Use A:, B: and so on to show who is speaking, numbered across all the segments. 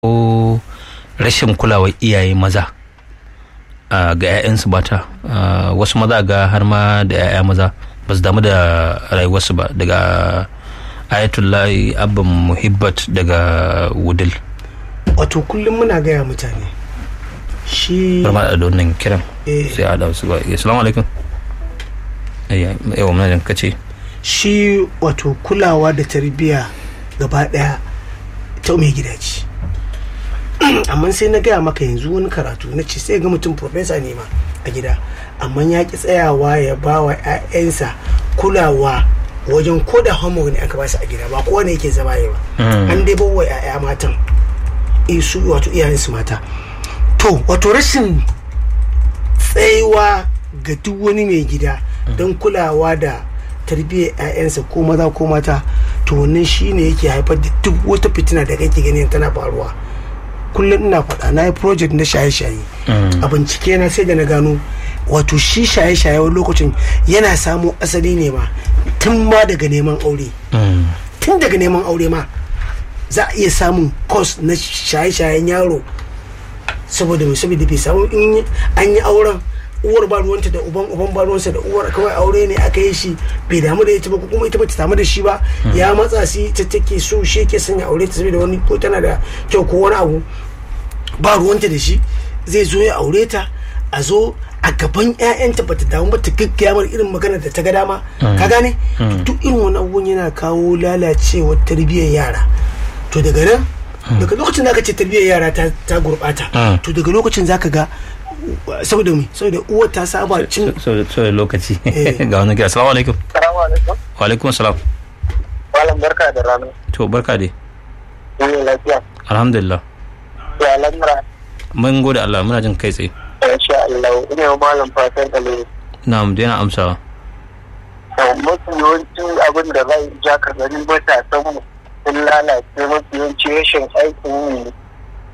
A: ko rashin kulawar iyaye maza ga 'ya'yansu mata wasu maza ga har ma da 'ya'ya maza ba su damu da rayuwarsu ba daga ayatullahi abban muhibbat daga wudil
B: wato kullum muna gaya mutane shi
A: barma da wannan kiran sai a dawo su ba assalamu alaikum yawa muna kace
B: shi wato kulawa da tarbiyya gaba daya ta mai gida ce amma sai na gaya maka yanzu wani karatu na ce sai ga mutum profesa ne ma a gida amma ya ki tsayawa ya ba wa 'ya'yansa kulawa wajen ko da homework ne aka ba su a gida ba kowa ne yake zama yi ba an dai bawa 'ya'ya matan su wato iyayensu mata to wato rashin tsayawa ga duk wani mai gida don kulawa da tarbiyyar 'ya'yansa ko maza ko mata to wannan shine yake haifar da duk wata fitina da kake ganin tana faruwa kullum ina faɗa na yi project na shaye-shaye a bincike na sai da na gano wato shi shaye-shaye wani lokacin yana samo asali ne ma tun ma daga neman aure tun daga neman aure ma za a iya samun cost na shaye-shayen yaro saboda mai saboda bai samu in an yi auren uwar ba ruwanta da uban uban ba ruwansa da uwar kawai aure ne aka yi shi bai damu da ita ba kuma ita ba ta samu da shi ba ya matsa shi ta take so shi yake son ya aure ta saboda wani ko tana da kyau ko wani abu ba ruwanta da shi zai zo ya aure ta a zo a gaban ƴaƴanta bata damu ba ta gaggaya mar irin magana da ta ga dama ka gane duk irin wani abubuwan yana kawo lalacewar tarbiyyar yara to daga nan daga lokacin da aka ce tarbiyyar yara ta gurɓata to daga lokacin zaka ga saboda mi saboda uwar ta saba cin
A: saboda lokaci ga wani kira assalamu alaikum
C: Salamu alaikum.
A: wa alaikum assalam
C: Malam barka da rana.
A: to barka dai
C: Yin lafiya.
A: alhamdulillah
C: Ya lamura.
A: mun gode Allah muna jin kai tsaye
C: Insha Allah. Ina yi malam fatan alheri.
A: na mu daina amsawa
C: Mafi yawanci abin da zai ja ka gani matasan mu sun lalace mafi yawanci rashin aikin yi ne.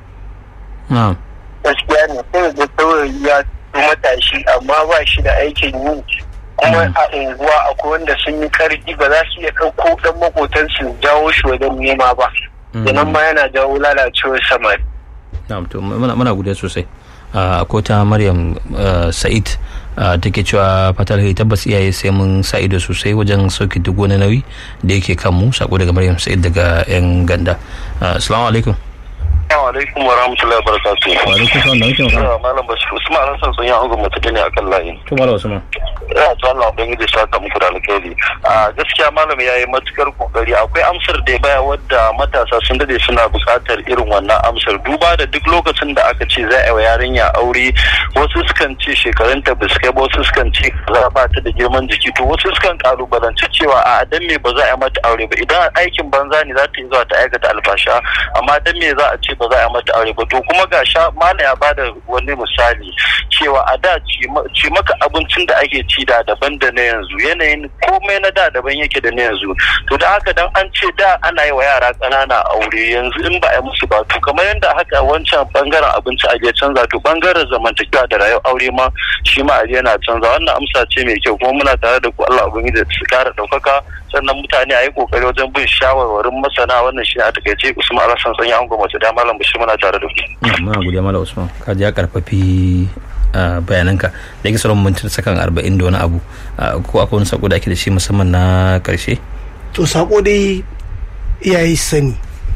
A: na
C: Gaskiya ne sai da saurayi ya fi matashi amma ba shi da aikin yi. Kuma a unguwa akwai wanda sun yi karfi ba za su iya ɗauko ɗan makotansu jawo shi wajen nema ba. Sannan ma yana jawo lalacewar samari.
A: na to muna muna godiya sosai ko ta maryam sa'id take cewa fatar hai tabbas iyaye sai mun sa ido sosai wajen sauke duk wani nauyi da yake kan mu sako daga maryam sa'id daga yan ganda assalamu alaikum
D: Assalamu alaikum wa rahmatullahi wa barakatuh.
A: wa alaikum salam da muke magana
D: Malam Bashir Usman Hassan sun yi hango mutu ne akan layin.
A: to malam usman
D: Ina ta Allah ubangiji ya saka muku da alkhairi. A gaskiya malam yayi matukar kokari akwai amsar da ya baya wadda matasa sun dade suna buƙatar irin wannan amsar duba da duk lokacin da aka ce za a yi wa yarinya aure wasu sukan ce shekarunta ba su kai ba wasu sukan ce za ba ta da girman jiki to wasu sukan kalubalanci cewa a dan me ba za a yi mata aure ba idan aikin banza ne za ta yi zuwa ta aikata alfasha amma dan me za a ce ba za a yi mata aure ba to kuma ga sha malam ya bada wani misali cewa a da ci maka abincin da ake ci da daban da na yanzu yanayin komai na da daban yake da na yanzu to da haka dan an ce da ana yi wa yara ƙanana aure yanzu in ba a yi musu ba to kamar yadda haka wancan bangaren abinci a je canza to bangaren zamantakewa da rayuwar aure ma shi ma a yana canza wannan amsa ce mai kyau kuma muna tare da ku Allah ubangiji su kara ɗaukaka sannan mutane a yi kokari wajen bin shawarwarin masana wannan shi a takaice usman alhassan sanya an gwamnati da malam bashir muna tare da ku
A: muna godiya malam usman ka ji ya karfafi bayananka da yake sauran mintin sakan arba'in da wani abu ko akwai wani sako da ake da shi musamman na karshe
B: to sako dai iyaye sani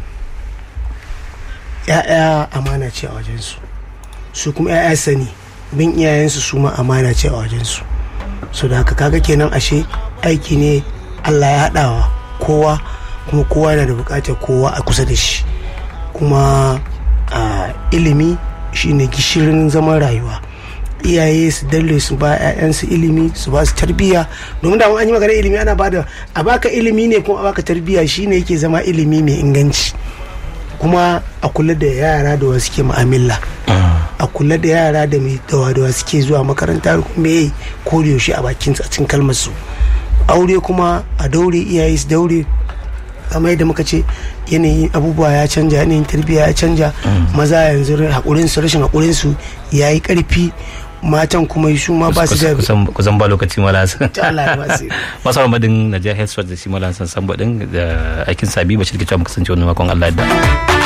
B: ya'ya amana ce a wajensu su kuma ya'ya sani bin iyayensu su ma amana ce a wajensu so da haka kaga kenan ashe aiki ne allah ya haɗawa kowa kuma kowa yana da buƙatar kowa a kusa da shi kuma ilimi shine gishirin zaman rayuwa iyaye su dalle su ba 'ya'yansu ilimi su ba su tarbiyya domin da an yi magana ilimi ana bada a baka ilimi ne kuma a baka tarbiyya shine yake zama ilimi mai inganci kuma a kula da yara da wasu ke mu'amala a kula da yara da mai dawa da suke zuwa makaranta kuma yayi ko da yaushe a bakin a cikin kalmar su aure kuma a daure iyaye su daure kamar yadda muka ce yanayin abubuwa ya canja yanayin tarbiyya ya canja maza yanzu haƙurin su rashin haƙurin su yayi ƙarfi matan kuma su ma ba su da
A: kusan ba lokaci mala san
B: Ta Allah ya ba su.
A: masu madin Najeriya Health da shi mala san san da aikin sabi bashir ke cewa muka kasance wannan makon Allah ya da